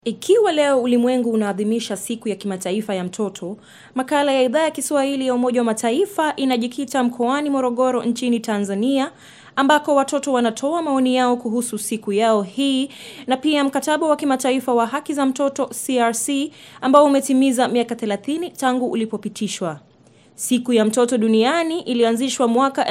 Ikiwa leo ulimwengu unaadhimisha siku ya kimataifa ya mtoto, makala ya idhaa ya Kiswahili ya Umoja wa Mataifa inajikita mkoani Morogoro nchini Tanzania ambako watoto wanatoa maoni yao kuhusu siku yao hii na pia mkataba wa kimataifa wa haki za mtoto CRC ambao umetimiza miaka 30 tangu ulipopitishwa. Siku ya mtoto duniani ilianzishwa mwaka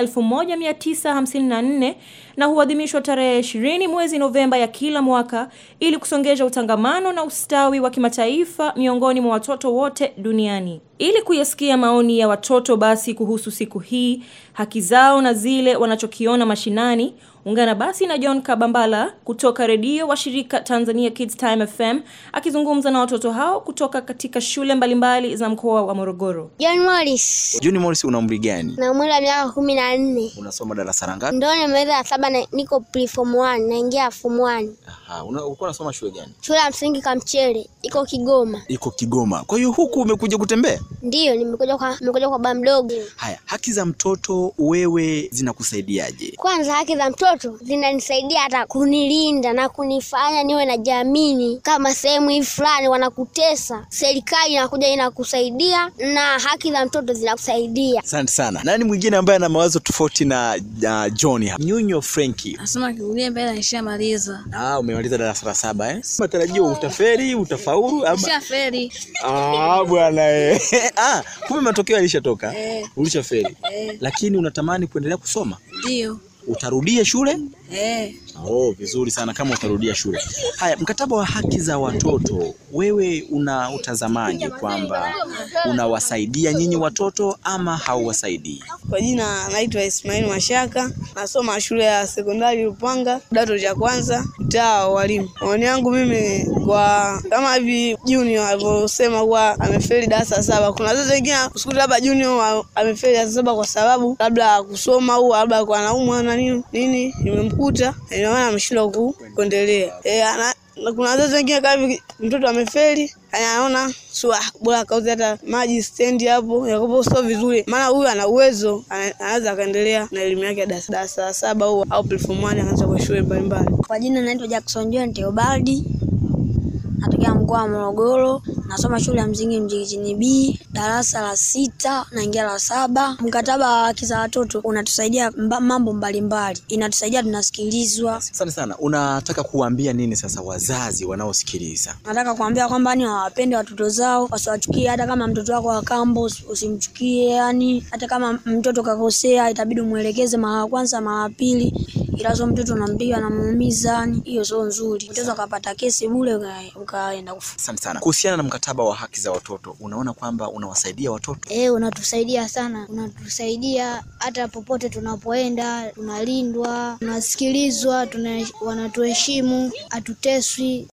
1954 na huadhimishwa tarehe 20 mwezi Novemba ya kila mwaka ili kusongesha utangamano na ustawi wa kimataifa miongoni mwa watoto wote duniani. Ili kuyasikia maoni ya watoto basi kuhusu siku hii, haki zao na zile wanachokiona mashinani, ungana basi na John Kabambala kutoka redio wa shirika Tanzania Kids Time FM akizungumza na watoto hao kutoka katika shule mbalimbali za mkoa wa Morogoro. John Morris Juni Morris una umri gani? na umri wa miaka kumi na nne Unasoma darasa la ngapi? ndo nimeweza ya saba na niko pre form 1 naingia form 1 Aha, una- ulikuwa unasoma shule gani? shule ya msingi Kamchele iko Kigoma. Iko Kigoma. Kwa hiyo huku umekuja kutembea? Ndiyo, nimekuja kwa nimekuja kwa baba mdogo. Haya, haki za mtoto wewe zinakusaidiaje? Kwanza haki za mtoto zinanisaidia hata kunilinda na kunifanya niwe na jamini, kama sehemu hii fulani wanakutesa, serikali inakuja inakusaidia, na haki za mtoto zinakusaidia. Asante sana. Nani mwingine ambaye ana mawazo tofauti na uh, John hapa? Nyunyo Frenki. Nasoma kiulie mbele nishamaliza. Ah, umemaliza darasa la saba eh? Matarajio utaferi, utafaulu ama Nishaferi. Ah, bwana eh. Ah, kumbe matokeo yalishatoka. Eh. Ulishafeli. Eh. Lakini unatamani kuendelea kusoma? Ndio. Utarudia shule? Eh. Oh, vizuri sana kama utarudia shule. Haya, mkataba wa haki za watoto, wewe una utazamaje kwamba unawasaidia nyinyi watoto ama hauwasaidii? Kwa jina naitwa Ismail Mashaka, nasoma shule ya sekondari Lupanga, kidato cha kwanza, mtaa wa walimu. Maoni yangu mimi kwa kama hivi Junior alivyosema kuwa amefeli darasa la saba, kuna wazazi wengine usikuta labda Junior wa- amefeli darasa la saba kwa sababu labda kusoma au labda kwa anaumwa na nini nini imemkuta, ndio maana ameshindwa ku- kuendelea. Eh, ana na kuna wazazi wengine kama hivi mtoto amefeli anaona sua bora akauze hata maji stendi hapo, yakopo sio vizuri, maana huyu ana uwezo, ana- anaweza akaendelea na elimu yake ya darasa darasa la saba au au platform 1 akaanza kwa shule mbalimbali. Kwa jina naitwa Jackson John Theobaldi. Natokea mkoa wa Morogoro. Nasoma shule ya msingi Mjigitini B, darasa la sita naingia la saba. Mkataba wa haki za watoto unatusaidia mba, mambo mbalimbali. Inatusaidia tunasikilizwa. Asante sana. Unataka kuwaambia nini sasa wazazi wanaosikiliza? Nataka kuambia kwamba ni wawapende watoto zao, wasiwachukie. Hata kama mtoto wako wa kambo usi- usimchukie, yani hata kama mtoto kakosea, itabidi umwelekeze mara ya kwanza, mara ya pili, ila sio mtoto unampiga namuumiza, yani hiyo sio nzuri. Mtoto akapata kesi bure, uka- ukaenda kufa. Asante sana. Kuhusiana na mkataba wa haki za watoto, unaona kwamba unawasaidia watoto? Eh, unatusaidia sana, unatusaidia hata popote tunapoenda, tunalindwa, tunasikilizwa, tuna, wanatuheshimu, hatuteswi.